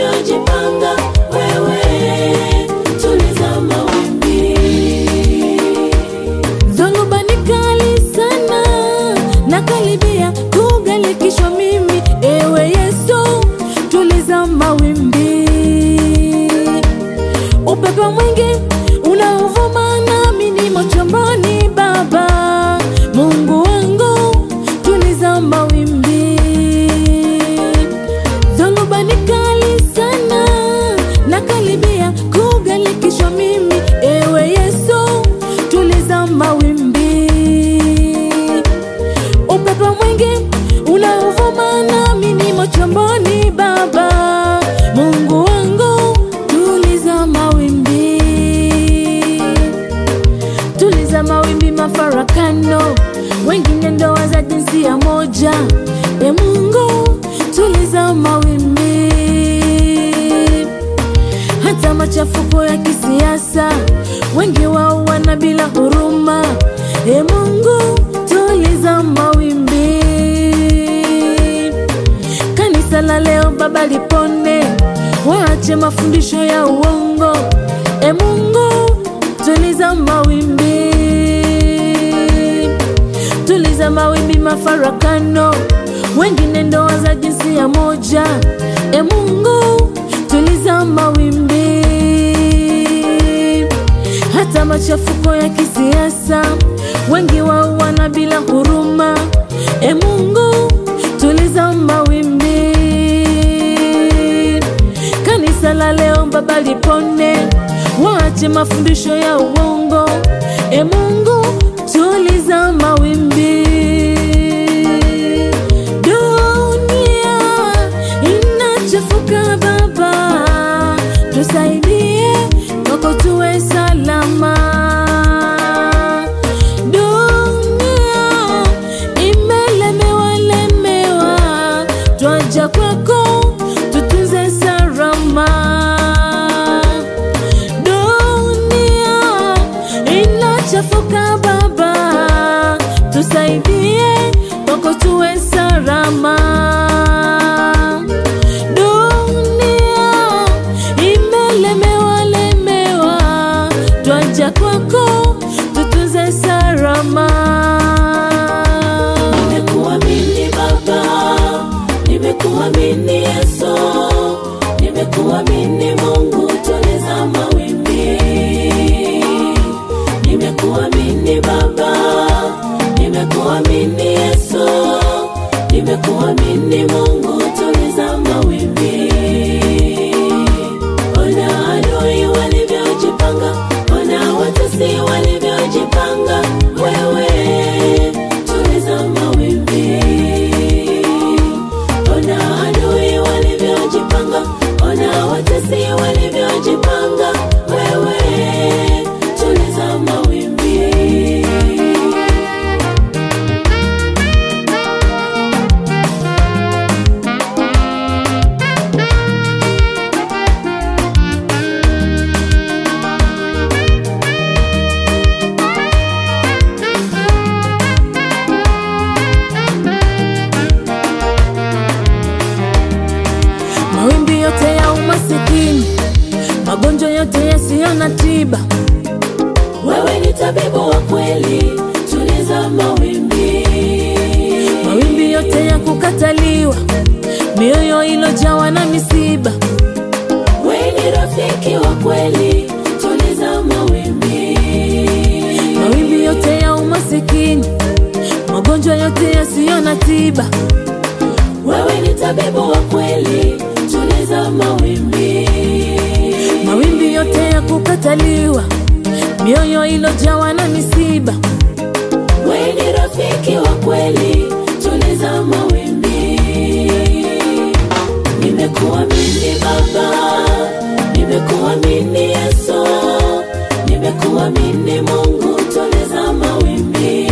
walivyojipanga, wewe tuliza mawimbi. Dhoruba ni kali sana na karibia kugalikishwa mimi, ewe Yesu, tuliza mawimbi. Upepo mwingi unaovuma nami nimo chomboni, Baba Mungu wangu, tuliza mawimbi. Dhoruba ni kali sana na karibia kugalikishwa mimi, ewe Yesu, tuliza mawimbi. Upepo mwingi unaovuma nami nimo chomboni, Baba Mungu wangu, tuliza mawimbi, tuliza mawimbi, mafarakano, wengine ndoa za jinsia moja. E Mungu, tuliza mawimbi, hata machafuko ya kisiasa, wengi wao wana bila huruma. E Mungu, tuliza mawimbi, kanisa la leo Baba lipone, waache mafundisho ya uongo. E Mungu, tuliza mawimbi, tuliza mawimbi, mafarakano, wengine ndoa za jinsia moja. E Mungu, tuliza mawimbi, hata machafuko ya kisiasa, wengi wao wana bila huruma. E Mungu, tuliza mawimbi, kanisa la leo Baba lipone, waache mafundisho ya uongo. E Mungu, tuliza mawimbi. Dunia inachafuka Baba, tusaidie kwako tuwe salama. Dunia imelemewa lemewa, twaja kwako tutunze salama. Dunia inachafuka Baba, tusaidie kwako tuwe salama. Dunia imelemewa lemewa, twaja kwako tutunze salama. Nimekuamini Baba, nimekuamini Yesu, nimekuamini Mungu, tuliza mawimbi. Nimekuamini Baba, nimekuamini Yesu, nimekuamini Mungu, tuliza mawimbi. Ona adui walivyojipanga, ona watesi walivyojipanga, wewe tuliza mawimbi. Ona adui walivyojipanga, ona watesi walivyojipanga, wewe tuliza mawimbi. Mawimbi yote ya umasikini, magonjwa yote yasiyo na tiba, Wewe ni tabibu wa kweli, tuliza mawimbi. mawimbi yote ya kukataliwa, mioyo ilojawa na misiba, Wewe ni rafiki wa kweli, tuliza mawimbi. mawimbi yote ya umasikini, magonjwa yote yasiyo na tiba, Wewe ni tabibu wa kweli, tuliza mawimbi. mawimbi yote ya kukataliwa, mioyo ilojawa na misiba, Wewe ni rafiki wa kweli, tuliza mawimbi. Nimekuamini Baba, nimekuamini Yesu, nimekuamini Mungu, tuliza mawimbi.